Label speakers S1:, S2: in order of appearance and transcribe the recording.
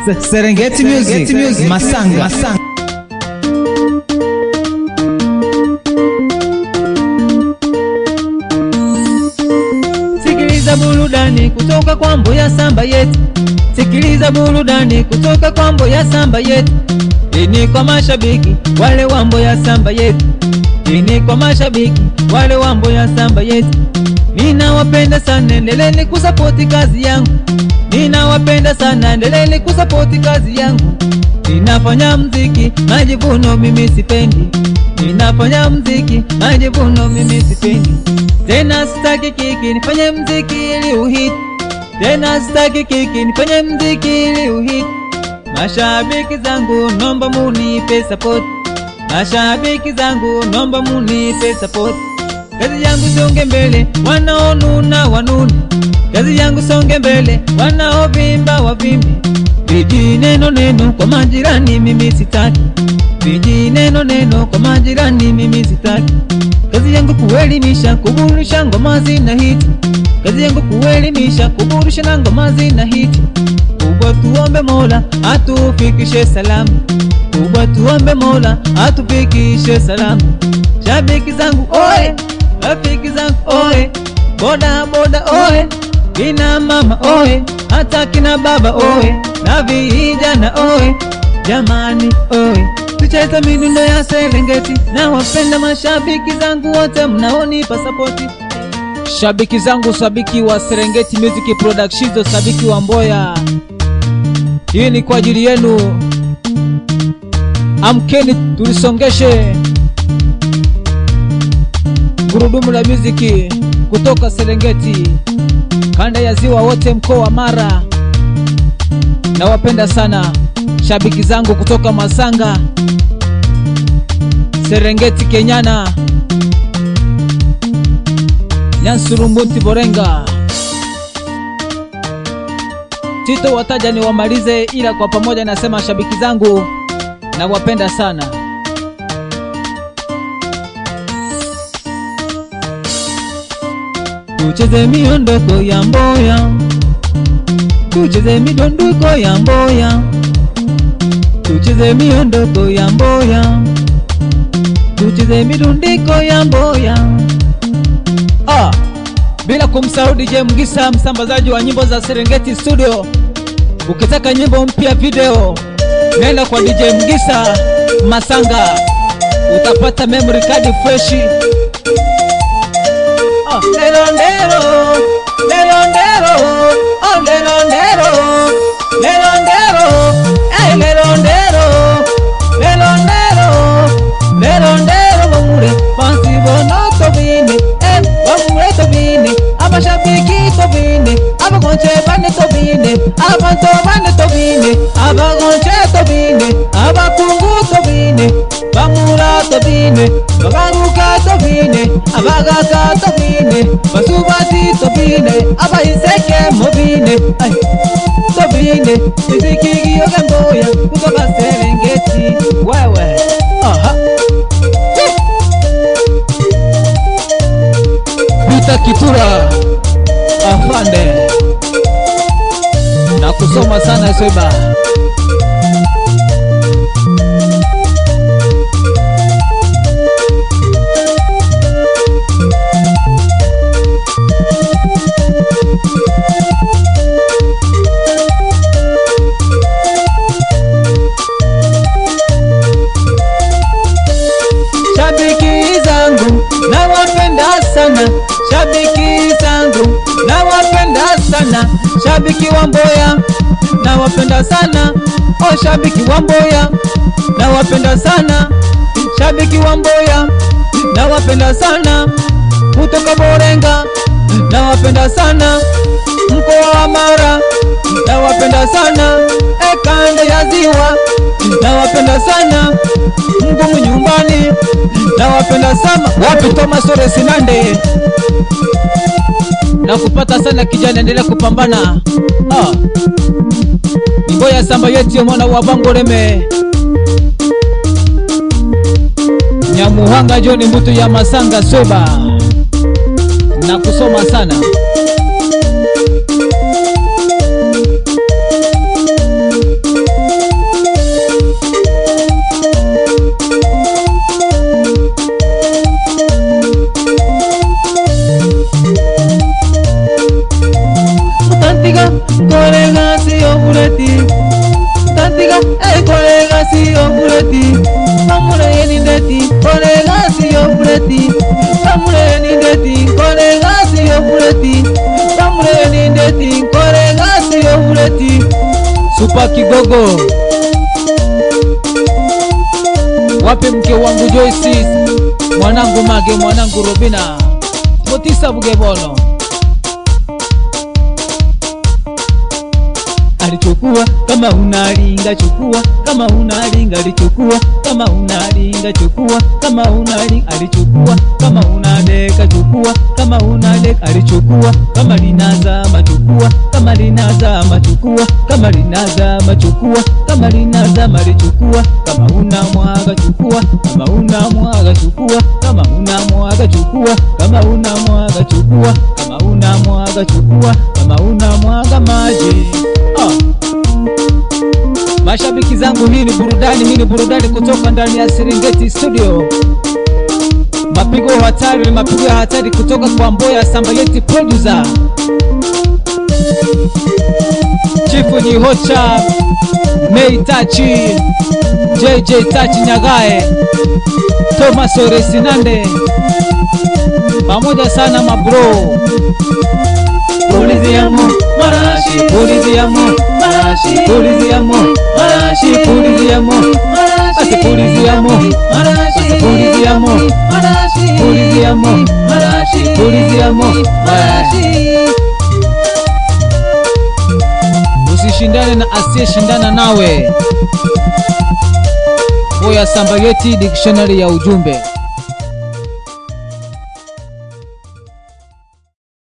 S1: Serengeti Music, Masanga. Masanga.
S2: Sikiliza burudani kutoka kwa Mboya Samba yetu, sikiliza burudani kutoka kwa Mboya Samba yetu. Hii ni kwa mashabiki wale wa Mboya Samba yetu, hii ni kwa mashabiki wale wa Mboya Samba yetu. Ninawapenda sana, endeleni kusapoti kazi yangu. Ninawapenda sana, endeleni kusapoti kazi yangu. Ninafanya mziki majivuno, mimi sipendi. Ninafanya mziki majivuno, mimi sipendi. Tena sitaki kiki, nifanye mziki ili uhit. Tena sitaki kiki, nifanye mziki ili uhit. Mashabiki zangu nomba munipe support. Mashabiki zangu nomba munipe support. Kazi yangu songe mbele, wanaonuna wanuni. Kazi yangu songe mbele, wanaovimba wavimbi. Viji neno neno kwa majirani mimi sitaki. Viji neno neno kwa majirani mimi sitaki. Kazi yangu kuelimisha, kuburudisha ngoma zina hiti. Kazi yangu kuelimisha, kuburudisha na ngoma zina hiti. Kubwa tuombe Mola atufikishe salama. Kubwa tuombe Mola atufikishe salama. Shabiki zangu oe, rafiki zangu oe, boda boda oe, kina mama oe, hata kina baba oe, na vijana oe, jamani oe, tucheze midundo ya Serengeti na wapenda mashabiki zangu wote mnaonipa sapoti.
S3: Shabiki zangu, shabiki wa Serengeti Music Productions, shabiki wa Mboya, hii ni kwa ajili yenu. Amkeni tulisongeshe gurudumu la muziki kutoka Serengeti, kanda ya ziwa, wote mkoa wa Mara. Nawapenda sana shabiki zangu kutoka Masanga, Serengeti, Kenyana, Nyansurumbuti, Borenga, Tito wataja ni wamalize, ila kwa pamoja nasema shabiki zangu nawapenda sana.
S2: Tucheze miondoko ya Mboya, tucheze midonduko ya Mboya, tucheze miondoko ya Mboya, tucheze midundiko ya Mboya.
S3: Ah, bila kumsahau DJ Mgisa, msambazaji wa nyimbo za Serengeti Studio. Ukitaka nyimbo mpya video, nenda kwa DJ Mgisa Masanga, utapata memory card fresh.
S2: Oh, lero ndero, lero ndero, oh lero ndero, lero ndero, eh lero ndero, lero ndero, lero ndero bamure, basi bono tobine, eh bamure tobine, abashabiki tobine, abagonche bane tobine, abantu bane tobine, abagonche tobine, abakungu tobine, bamura tobine, bagaruka tobine, abagaka tobine, basubati tobine, abaiseke mobine, ay, tobine, miziki yoga mboya, kutoka Serengeti, wewe, aha.
S3: Peter Kitura afande na kusoma sana Sweba.
S2: Shabiki zangu nawapenda sana, shabiki zangu nawapenda sana, shabiki wa Mboya nawapenda sana, oh shabiki wa Mboya nawapenda sana, shabiki wa Mboya nawapenda sana, kutoka Borenga nawapenda sana, mkoa wa Mara nawapenda sana, e kanda ya ziwa nawapenda sana, mgumu nyumbani nawapenda sana,
S3: Wapi Thomas Ore Sinande na kupata sana kijana, endelea kupambana. Ah. Mboya Samba yetu mwana wa Bangoreme Nyamuhanga John Mbutu ya Masanga Sweba na kusoma sana
S2: buleti kamuleni ndeti nkole ngasi yo buleti kamuleni ndeti nkole ngasi yo buleti
S3: Supa Kigogo, wape mke wangu Joyce, mwanangu Mage, mwanangu Robina, Motisa Bugebono alichukua kama unalinga chukua kama unalinga alichukua kama unalinga chukua kama unalinga alichukua kama unadeka chukua kama unadeka alichukua kama linazama chukua kama linazama chukua kama linazama chukua kama linazama alichukua kama unamwaga chukua kama unamwaga chukua kama unamwaga chukua kama unamwaga chukua kama unamwaga chukua kama unamwaga maji ah. Mashabiki zangu, hii ni burudani, hii ni burudani kutoka ndani ya Serengeti Studio. Mapigo hatari, mapigo ya hatari kutoka kwa Mboya Sambayeti producer Chifu Nyihocha, Mei Tachi, JJ Tachi Nyagae, Thomas Oresinande, pamoja sana mabro Puliziamo, marashi, puliziamo, marashi, puliziamo, marashi, puliziamo, basi puliziamo, marashi, basi puliziamo, marashi, puliziamo, marashi, puliziamo, marashi. Usishindane na asiyeshindana nawe. Boya Sambayeti Dictionary ya ujumbe.